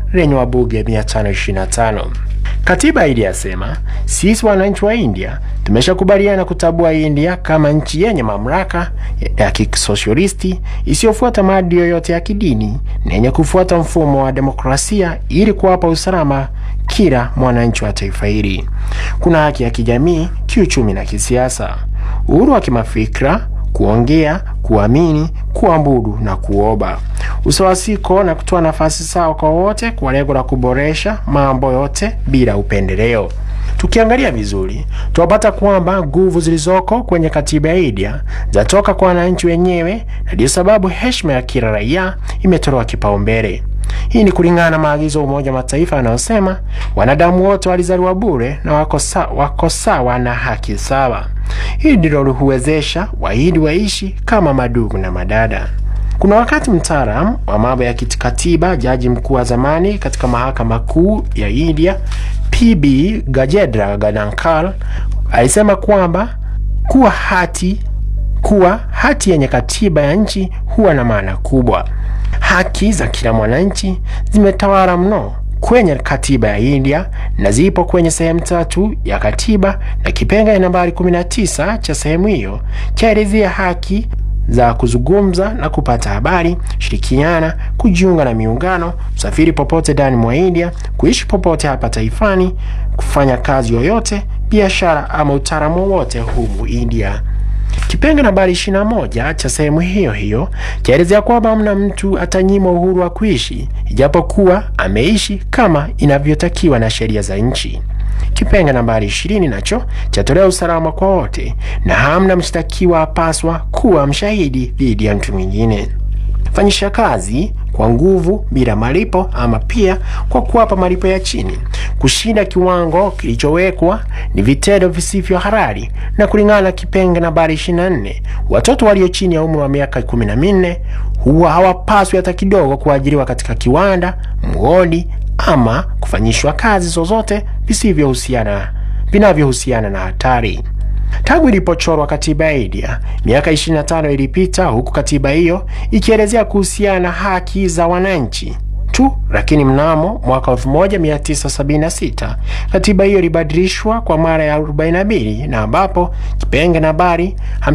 lenye wabunge 525. Katiba iliyasema sisi wananchi wa India tumeshakubaliana kutambua India kama nchi yenye mamlaka ya kisosialisti isiyofuata maadili yoyote ya kidini na yenye kufuata mfumo wa demokrasia ili kuwapa usalama kila mwananchi wa taifa hili. Kuna haki ya kijamii, kiuchumi na kisiasa, uhuru wa kimafikra, kuongea, kuamini, kuabudu na kuomba, usawasiko na kutoa nafasi sawa kwa wote kwa lengo la kuboresha mambo yote bila upendeleo. Tukiangalia vizuri, tunapata kwamba nguvu zilizoko kwenye katiba ya India zatoka kwa wananchi wenyewe, na ndiyo sababu heshima ya kila raia imetolewa kipaumbele. Hii ni kulingana na maagizo ya Umoja wa Mataifa yanayosema wanadamu wote walizaliwa bure na wako sawa, wako sawa na haki sawa. Hili ndilo huwezesha Wahindi waishi kama madugu na madada. Kuna wakati mtaalamu wa mambo ya kikatiba, jaji mkuu wa zamani katika mahakama kuu ya India PB Gajendra Ganankar alisema kwamba kuwa hati kuwa hati yenye katiba ya nchi huwa na maana kubwa. Haki za kila mwananchi zimetawala mno kwenye katiba ya India na zipo kwenye sehemu tatu ya katiba, na kipengele nambari 19 cha sehemu hiyo chaelezea haki za kuzungumza na kupata habari, shirikiana, kujiunga na miungano, kusafiri popote ndani mwa India, kuishi popote hapa taifani, kufanya kazi yoyote, biashara ama utaalamu wowote humu India. Kipenge nambari 21 cha sehemu hiyo hiyo chaelezea kwamba hamna mtu atanyimwa uhuru wa kuishi ijapokuwa ameishi kama inavyotakiwa na sheria za nchi. Kipenge nambari 20 nacho chatolea usalama kwa wote na hamna mshtakiwa apaswa kuwa mshahidi dhidi ya mtu mwingine. Fanyisha kazi kwa nguvu bila malipo ama pia kwa kuwapa malipo ya chini. Kushinda kiwango kilichowekwa ni vitendo visivyo halali, na kulingana na kipenge nambari 24, watoto walio chini ya umri wa miaka 14 huwa hawapaswi hata kidogo kuajiriwa katika kiwanda, mgodi ama kufanyishwa kazi zozote visivyohusiana vinavyohusiana na hatari. Tangu ilipochorwa katiba ya India miaka 25 ilipita, huku katiba hiyo ikielezea kuhusiana na haki za wananchi tu, lakini mnamo mwaka 1976 katiba hiyo ilibadilishwa kwa mara ya 42 na ambapo kipenge nambari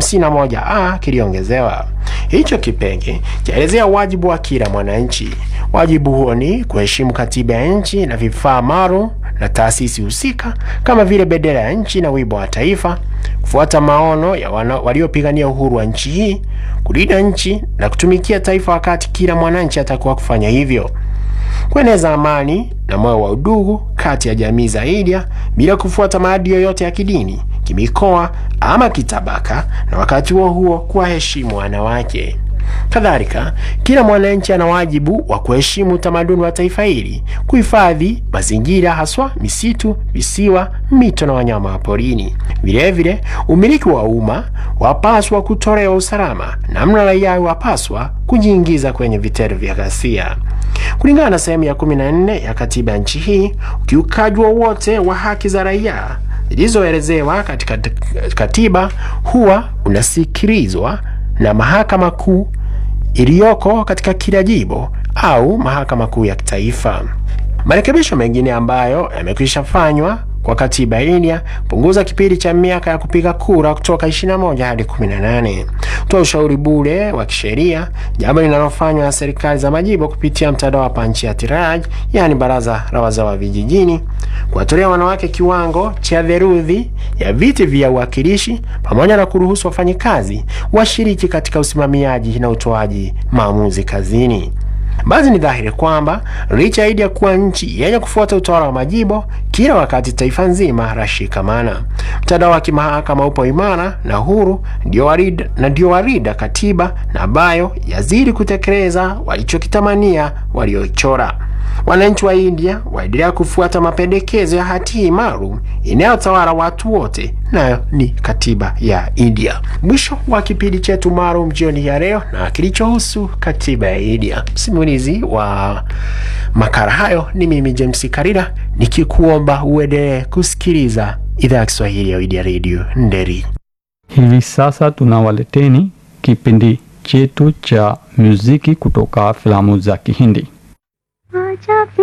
51a kiliongezewa. Hicho kipenge chaelezea wajibu wa kila mwananchi. Wajibu huo ni kuheshimu katiba ya nchi na vifaa maalum na taasisi husika kama vile bendera ya nchi na wimbo wa taifa, kufuata maono ya waliopigania uhuru wa nchi hii, kulinda nchi na kutumikia taifa wakati kila mwananchi atakuwa kufanya hivyo, kueneza amani na moyo wa udugu kati ya jamii za India bila kufuata maadili yoyote ya kidini, kimikoa ama kitabaka, na wakati huo huo kuwaheshimu wanawake. Kadhalika, kila mwananchi ana wajibu wa kuheshimu utamaduni wa taifa hili, kuhifadhi mazingira, haswa misitu, visiwa, mito na wanyama wa porini. Vilevile, umiliki wa umma wapaswa kutolewa usalama, namna raia wapaswa kujiingiza kwenye vitendo vya ghasia. Kulingana na sehemu ya 14 ya katiba ya nchi hii, ukiukaji wowote wa haki za raia zilizoelezewa katika katiba huwa unasikilizwa na mahakama kuu iliyoko katika kila jimbo au mahakama kuu ya kitaifa. Marekebisho mengine ambayo yamekwisha fanywa kwa katiba ya India punguza kipindi cha miaka ya kupiga kura kutoka 21 hadi 18, kutoa ushauri bure wa kisheria, jambo linalofanywa na serikali za majimbo kupitia mtandao wa Panchayati Raj, yaani baraza la wazee wa vijijini, kuwatolea wanawake kiwango cha theluthi ya viti vya uwakilishi, pamoja na kuruhusu wafanyikazi washiriki katika usimamiaji na utoaji maamuzi kazini. Basi ni dhahiri kwamba licha ya India kuwa nchi yenye kufuata utawala wa majimbo, kila wakati taifa nzima lashikamana. Mtandao wa kimahakama upo imara na huru, ndio warida, na ndio warida katiba na ambayo yazidi kutekeleza walichokitamania walioichora. Wananchi wa India waendelea kufuata mapendekezo ya hati hii maalum inayotawala watu wote, nayo ni katiba ya India. Mwisho wa kipindi chetu maalum jioni ya leo na kilichohusu katiba ya India. Msimulizi wa makala hayo ni mimi James Karira, nikikuomba uendelee kusikiliza idhaa ya Kiswahili ya India Radio Nderi. Hivi sasa tunawaleteni kipindi chetu cha muziki kutoka filamu za Kihindi.